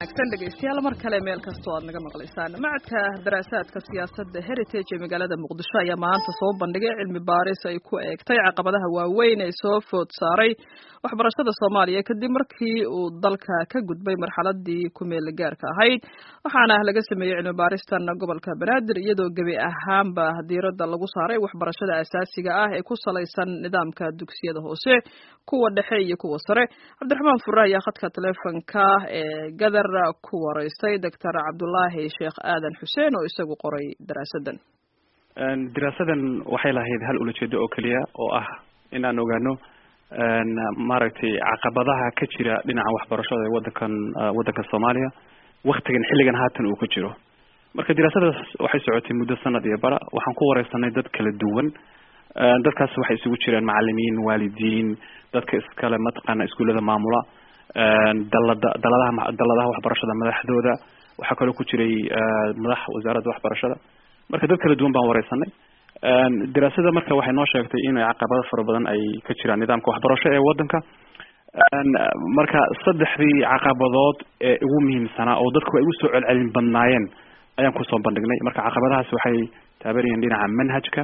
wanaagsan dhegeystayaal mar kale meel kastoo aad naga maqlaysaan macadka daraasaadka siyaasadda heritage ee magaalada muqdisho ayaa maanta soo bandhigay cilmi baaris ay ku eegtay caqabadaha waaweyn ee soo food saaray waxbarashada soomaaliya kadib markii uu dalka ka gudbay marxaladii kumeel gaarka ahayd waxaana laga sameeyey cilmi baaristan gobolka banaadir iyadoo gebi ahaanba diiradda lagu saaray waxbarashada asaasiga ah ee ku salaysan nidaamka dugsiyada hoose kuwa dhexe iyo kuwa sare cabdiraxmaan furre ayaa khadka taleefonka ee gadar ku wareystay doctor cabdulaahi sheekh aadan xuseen oo isagu qoray daraasadan daraasadan waxay lahayd hal ulajeedo oo keliya oo ah in aan ogaano maaragtay caqabadaha ka jira dhinaca waxbarashada ee wadankan waddanka soomaaliya waktigan xilligan haatan uu ku jiro marka daraasadaas waxay socotay muddo sanad iyo bara waxaan ku wareysanay dad kala duwan dadkaas waxay isugu jireen macalimiin waalidiin dadka iskale mataqaana iskuullada maamula dalada daladaha daladaha waxbarashada madaxdooda waxaa kaloo ku jiray madax wasaaradda waxbarashada marka dad kala duwan baan wareysanay daraasada marka waxay noo sheegtay in caqabado fara badan ay ka jiraan nidaamka waxbarasho ee wadanka marka saddexdii caqabadood ee ugu muhiimsanaa oo dadku ay usoo celcelin badnaayeen ayaan kusoo bandhignay marka caqabadahaas waxay taabanayeen dhinaca manhajka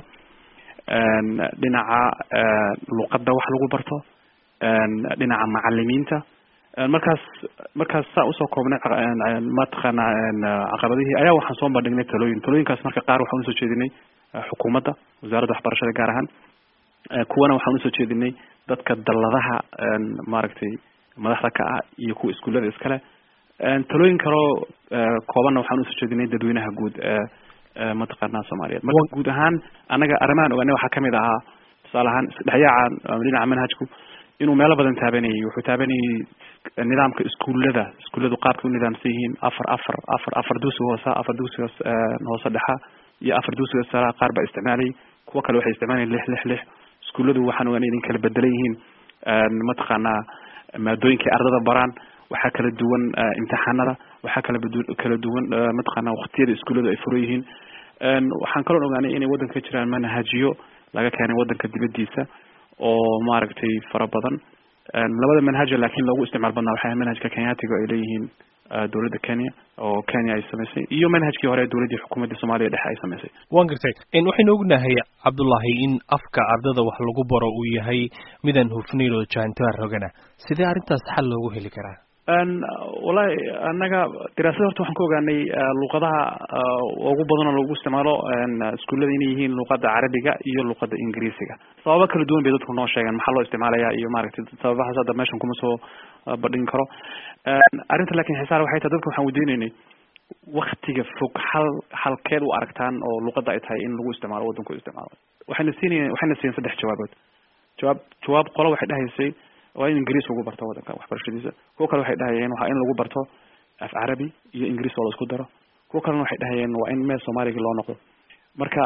dhinaca luqadda wax lagu barto dhinaca macalimiinta markaas markaas saa usoo koobnay mataqaana caqabadihii ayaa waxaan soo bandhignay talooyin talooyinkaas marka qaar waxaan usoo jeedinay xukuumadda wasaaradda waxbarashada gaar ahaan kuwana waxaan usoo jeedinay dadka dalladaha maaragtay madaxda ka ah iyo kuwa iskuullada iskale talooyin kaloo koobanna waxaan usoo jeedinay dadweynaha guud mataqaana soomaaliyeed marka guud ahaan annaga arrimahan ogaanay waxaa kamid ahaa tusaale ahaan isdhexyaaca dhinaca manhajku inuu meelo badan taabanayay wuxuu taabanayay nidaamka iskuullada iskuulladu qaabkay u nidaamsan yihiin afar afar afar afar dugsi hoosa afar dugsiga hoose dhexa iyo afar dugsiga sara qaar baa isticmaalayay kuwo kale waxay isticmaalayeen lix lix lix iskuulladu waxaan ogaanay idin kala bedelan yihiin mataqaanaa maadooyinkay ardada baraan waxaa kala duwan imtixaanada waxaa kala kala duwan mataqaana waktiyada iskuulladu ay furo yihiin waxaan kaloo ogaanay inay waddanka ka jiraan manhajiyo laga keenay waddanka dibadiisa oo maaragtay fara badan labada manhaja laakiin loogu isticmaal badnaa waxay manhajka kenyatiga ay leeyihiin dowladda kenya oo kenya ay samaysay iyo manhajkii hore dowladdii xukuumadda soomaaliya dhexe ay samaysay wan gartay waxaynu ognahay cabdullaahi in afka ardada wax lagu baro uu yahay midaan hufnayn oo jaantaar rogana sidee arrintaas xal loogu heli karaa wallahi annaga daraasada horta waxaan ka ogaanay luqadaha ugu badan oo lagu isticmaalo iskuullada inay yihiin luqada carabiga iyo luqada ingiriisiga sababo kala duwan bay dadku noo sheegeen maxaa loo isticmaalaya iyo maaragtay sababahaas hadda meeshan kuma soo bandhigin karo arrinta lakin xisaar waxay tahay dadka waxaan weydiinaynay waktiga fog hal halkeed u aragtaan oo luqada ay tahay in lagu isticmaalo waddanku isticmaalo waxayna siinayen waxayna siiyeen saddex jawaabood jawaab jawaab qolo waxay dhahaysay waa in ingiriis lagu barto waddanka waxbarashadiisa kuwo kale waxay dhahayeen waa in lagu barto af carabi iyo ingiriis oo la isku daro kuwo kalena waxay dhahayeen waa in meel soomaaliga loo noqdo marka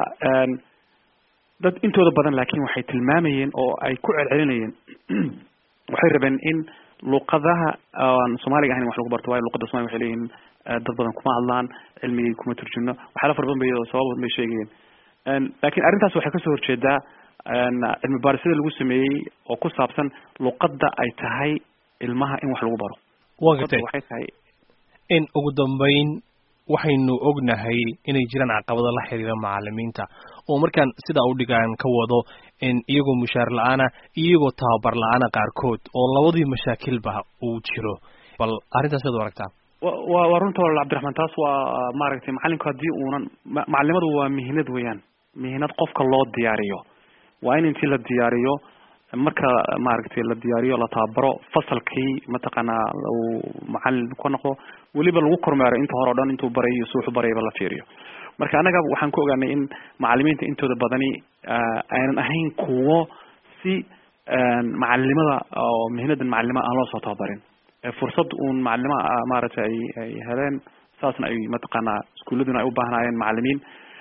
dad intooda badan laakin waxay tilmaamayeen oo ay ku celcelinayeen waxay rabeen in luqadaha aan soomaaliga ahayn wax lagu barto waayo luqada somalia waxay leeyihiin dad badan kuma hadlaan cilmigii kuma turjumno waxyaala fara badan bay sabab badan bay sheegayeen lakin arrintaas waxay kasoo horjeedaa cilmi baarisada lagu sameeyey oo ku saabsan luqadda ay tahay ilmaha in wax lagu baro wa gartay waxay tahay in ugu dambeyn waxaynu ognahay inay jiraan caqabado la xiriira macalimiinta oo markaan sidaa u dhigaan ka wado in iyagoo mushaar la-aana iyagoo tababar la-aana qaarkood oo labadii mashaakilba uu jiro bal arrintaas ad u aragtaa wa waa runta walaal cabdiraxmaan taas waa maaragtay macalinku haddii uunan macalimadu waa mihinad weeyaan mihinad qofka loo diyaariyo waa in intii la diyaariyo marka maaragtay la diyaariyo la tababaro fasalkii mataqaanaa uu macalin ka noqdo weliba lagu kormeero inta hore o dhan intuu barayo si wuxu barayaba la fiiriyo marka annaga waxaan ku ogaanay in macalimiinta intooda badani aynan ahayn kuwo si macalinimada oo mihnadan macalinimada aan loo soo tababarin fursad uun macalima maaragtay ay ay heleen saasna ay mataqaanaa iskuuladuna ay u baahnaayeen macalimiin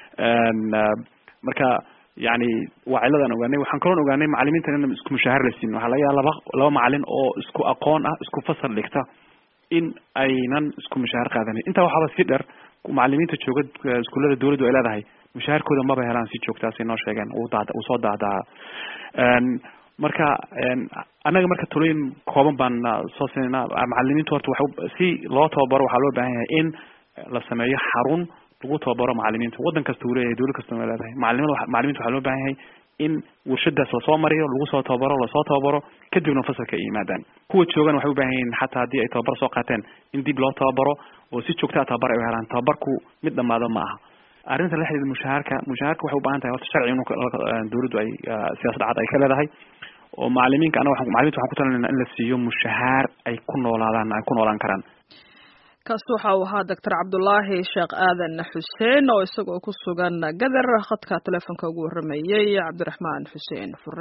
marka yani waa ciladaan ogaanay waxaan kaloon ogaanay macalimiinta in isku mushaahar la siin waxaa laga yaaba laba laba macalin oo isku aqoon ah isku fasal dhigta in aynan isku mushaahar qaadanin intaa waxaaba sii dheer macalimiinta jooga iskuullada dawladdu ay leedahay mushaharkooda maba helaan si joogtaasay noo sheegeen uu daad uu soo daahdaa marka annaga marka talooyin kooban baan soo siinayna macalimiintu horta waxa si loo tababaro waxaa loo baahan yahay in la sameeyo xarun lagu tababaro macalimiinta waddan kasta uu leeyahay dawlad kasta way leedahay macalimada macalimiinta waxaa loo baahan yahay in warshadaas lasoo mariyo lagu soo tababaro lasoo tababaro kadibna fasalka ay yimaadaan kuwa joogan waxay u baahan yihiin xataa haddii ay tababar soo qaateen in dib loo tababaro oo si joogta a tababar ay u helaan tababarku mid dhamaado ma aha arrinta la xidhiida mushaharka mushaharka waxay u baahan tahay horta sharci in dawladdu ay siyaasad cad ay ka leedahay oo macalimiinka anaga waxaan macalimiinta waxaan ku talinayna in la siiyo mushahaar ay ku noolaadaan ay ku noolaan karaan kaasi waxa uu ahaa doctor cabdulaahi sheekh aadan xuseen oo isagoo ku sugan gadar khadka telefoonka ugu warramayey cabdiraxmaan xuseen fure